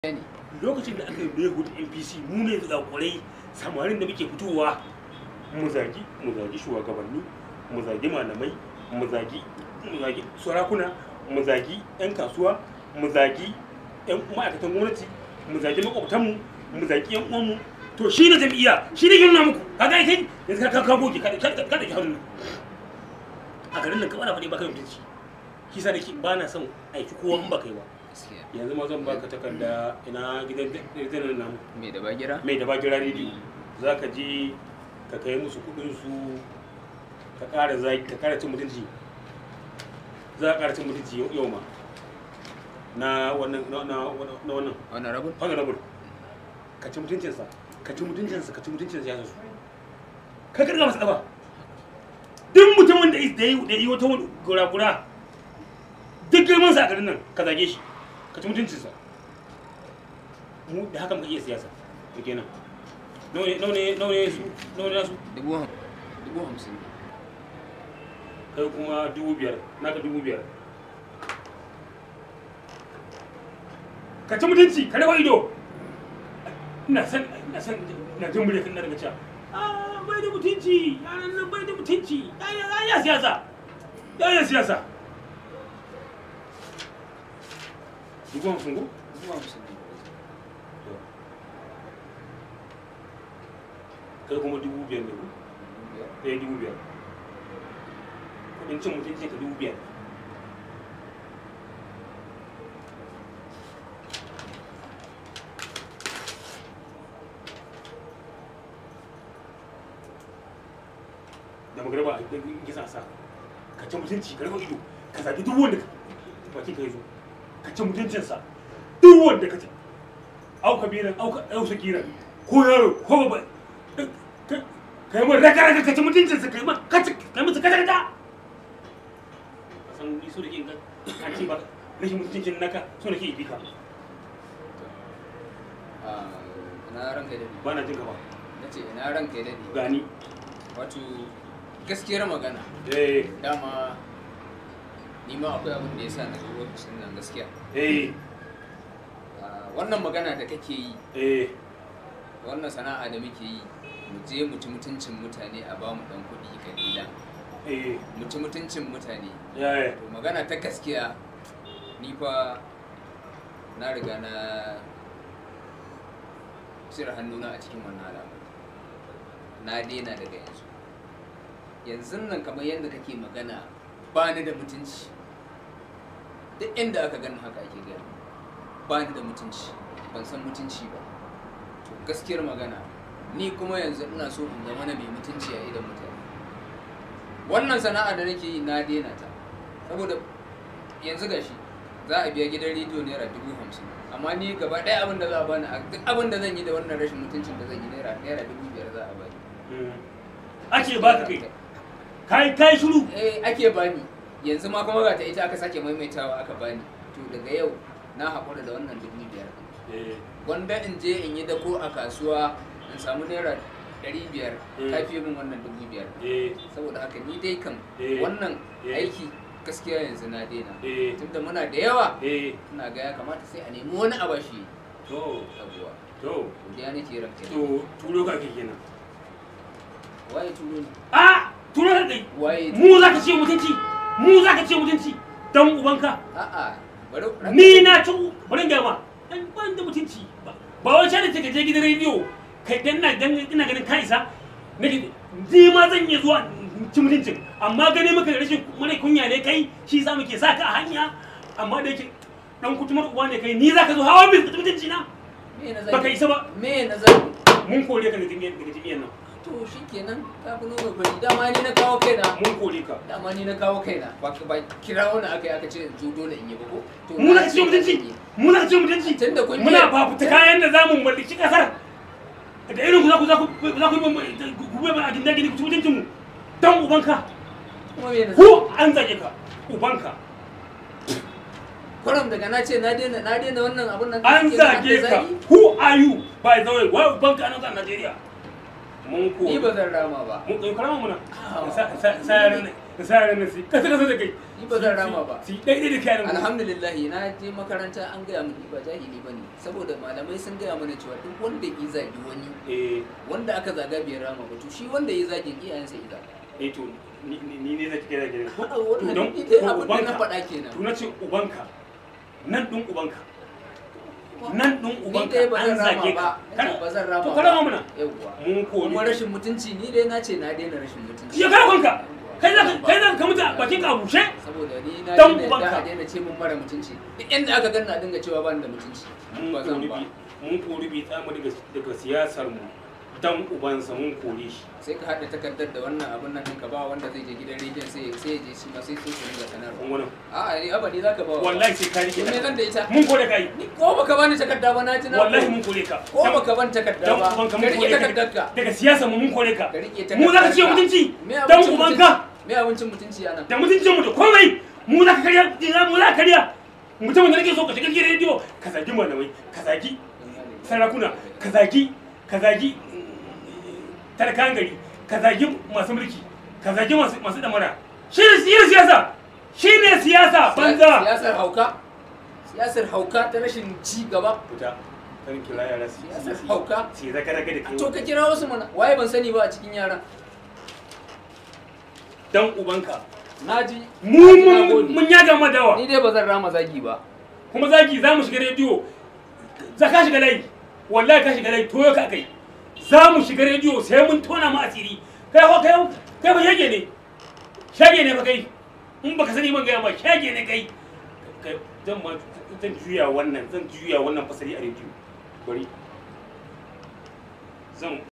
ne lokacin da aka yi Mayhood NPC mu ne zakurai samarin da muke fitowa mu zagi mu zagi shugabanni mu zagi malamai mu zagi mu zagi sarakuna mu zagi yan kasuwa mu zagi yan ma'aikatan gwamnati mu zagi makwabtanmu mu zagi yan uwanmu to shi ne jam'iyya shi ne yin muku kaga ai kai yanzu ka ka goge ka ka ka da hannun a garin nan ka bana faɗi ba kai mutunci shi sa nake ba na son aiki kowa in ba kai ba gaskiya yanzu ma zan baka takarda ina gidan gidan nan me da bagira mai da bagira rediyo za ka je ka kai musu kudin su ka ƙara zaki ka ƙara cin mutunci za ka ƙara cin mutunci yau- yau ma na wannan na na na wannan wannan rabin honorable ka ci mutuncinsa ka ci mutuncinsa ka ci mutuncinsa ya su ka karga masa ƙafa duk mutumin da is- da yi da yi wata gura-gura duk girman sa a garin nan ka zage shi ka ci mutuncinsa mu da haka muka iya siyasa to kenan nawa ne nawa ne nawa ne su nawa ne nasu dubu ham dubu hamsin ne kai kuma dubu biyar naka dubu biyar ka ci mutunci ka rawa ido ina san ina san ina jin murya kan daga cewa ah bai da mutunci yaran nan bai da mutunci ya ya ya siyasa ya ya siyasa dubu hamsin ko dubu hamsin ne kai kuma dubu biyar ne ko dubu biyar ɗaya dubu biyar kudin cin mutunci ka dubu biyar da magarba a gisa sa ka ci mutunci ka raba ido ka zaɓi duk wanda baki ka yi zo ka ci mutuncinsa duk wanda ka ci au kabiran au au sakiran ko yaro ko ba kai mun raka raka ka ci mutuncinsa kai mun kaci kai musu kaca kaca ka san ni so da ke an ce ba rashin mutuncin naka so da ke yi ka a ina ranka da ba na jin ka ba na ce ina ranka da ne gani wato gaskiyar magana eh dama ni ma akwai abin da ya sa na zo lokacin nan gaskiya eh Ah, wannan magana da kake yi eh wannan sana'a da muke yi mu je mu ci mutuncin mutane a ba mu dan kuɗi kalila eh mu ci mutuncin mutane ya ya to magana ta gaskiya ni fa na riga na cire hannuna a cikin wannan al'amari na daina daga yanzu yanzu nan kamar yadda kake magana ba ni da mutunci duk inda aka gani haka ake gani ba ni da mutunci ban san mutunci ba to gaskiyar magana ni kuma yanzu ina so in zama na mai mutunci a idan mutane wannan sana'a da nake yi na daina ta saboda yanzu gashi za a biya gidan rediyo naira dubu hamsin amma ni gaba ɗaya abin da za a bani a duk abin da zan yi da wannan rashin mutuncin da zan yi naira naira dubu biyar za a bani ake ba ka kai kai kai shiru eh ake bani yanzu ma kuma ga ta ita aka sake maimaitawa aka bani to daga yau na haƙura da wannan dubu biyar eh wanda in je in yi dako a kasuwa in samu naira ɗari biyar Mm. ta fiye min wannan dubu biyar eh saboda haka ni dai kan Eh. wannan Eh. aiki gaskiya yanzu na daina eh tunda muna da yawa eh ina ga ya kamata sai a nemi wani abashi to sabuwa to godiya nake ranka ne to turo ka ke kenan waye turo ni a turo ka kai waye mu za ka ce mutunci mu za ka ce mutunci dan ubanka a'a bari ranka- ni na ci bari ga ma dan ban da mutunci ba ba wai sai da take je gidan rediyo kai dan na dan ina ganin ka isa nake ni ma zan iya zuwa in ci mutuncin amma gane maka da rashin mare kunya ne kai shi yasa muke sa ka a hanya amma da yake dan kutumar uwa ne kai ni za ka zo hawa bil mutunci na me na baka zai isa ba me na zai mun kore ka daga jami'an daga jami'an nan to shikenan ka fi nuna fari dama ni na kawo kaina mun kore ka dama ni na kawo kaina ba ba kira wani aka yi aka ce in zo dole in yi ba ko to mu na na ce ce mutunci zan yi. mu na ce mutunci Tunda kun muna je- fafuta kayan da zamu mallaki kasar da irin ku za ku za ku za ku yi ku bai a gindin gidi ku ci mutuncin mu dan ubanka kuma me na zai ko an zage ka ubanka kwaram daga na ce na daina na daina wannan abun nan da an suke na zage ka zagi? who are you by the way wai ubanka anan a Najeriya mun ko ni ba zan rama ba mun kai karama muna Ah. sa sa sa ka sa ranar sai kasa kasa da kai Ni ba zan rama ba. si daidai da kai nan alhamdulillah na je makaranta an gaya min ni ba jahili ba ne saboda malamai sun gaya mana cewa duk wanda ya zagi wani eh wanda aka zaga bai rama ba to shi wanda ya zagin iyayensa ya zaga eh to ni ni ne zaki kai zaki A'a, wannan don ni dai ko abin da na ubanka faɗa kenan to na ce ubanka nan ɗin ubanka nan ɗin ni ubanka dai ba an zan rama zage ba ka Nace ba zan rama to ba ka rama mana yawwa mun kori kuma rashin mutunci ni dai na ce na daina rashin mutunci ya kare kanka kai za ka kai za ka mutu a bakin ka a bushe saboda ni na Dan daina ubanka. da a daina ce mun mara mutunci duk inda aka ganna a dinga cewa ba ni da mutunci mun ba zan kori ba bi mun kori bi tsamu daga daga siyasar mu dan ubansa mun kore shi sai ka haɗa takardar da wannan abun nan ɗinka ba wanda zai je gidan rediyon sai sai ya je shi ma sai sai su ringa sanarwa kun wannan a'a ni abadi zaka ba wa wallahi sai ka rike me zan da ita mun kore kai ni ko baka bani takarda ba na ji na wallahi mun kore ka ko baka ban takarda dan ba ubanka ka mun rike kore ka takardar ka daga siyasar mu mun kore ka ka rike mu za ka ce takardarka. mutunci Me dan abincin ubanka mutunci? me abincin mutunci ana da mutuncin mu da komai mu za ka karya mu za ka karya mutumin da nake so ka shiga gidan rediyo ka zagi malamai ka zagi sarakuna ka zagi ka zagi talakan gari ka zagi masu mulki ka zagi masu masu damara shi ne shi ne siyasa shi ne siyasa banza siyasar hauka siyasar hauka ta rashin ci gaba fita kan kira yara su siyasar hauka sai zaka zaka da kai to ka kira wasu mana waye ban sani ba a cikin yaran dan ubanka naji mu naji, na mun gode. mun yaga madawa ni dai ba zan rama zagi ba kuma zaki za mu shiga rediyo za ka shiga layi wallahi ka shiga layi toyo ka kai za mu shiga rediyo sai mun tona mu asiri kai ho kai kai ba shage ne shage ne ba kai in baka sani ban gaya ma shage ne kai kai zan ma zan juya wannan zan juya wannan fasari a rediyo bari zan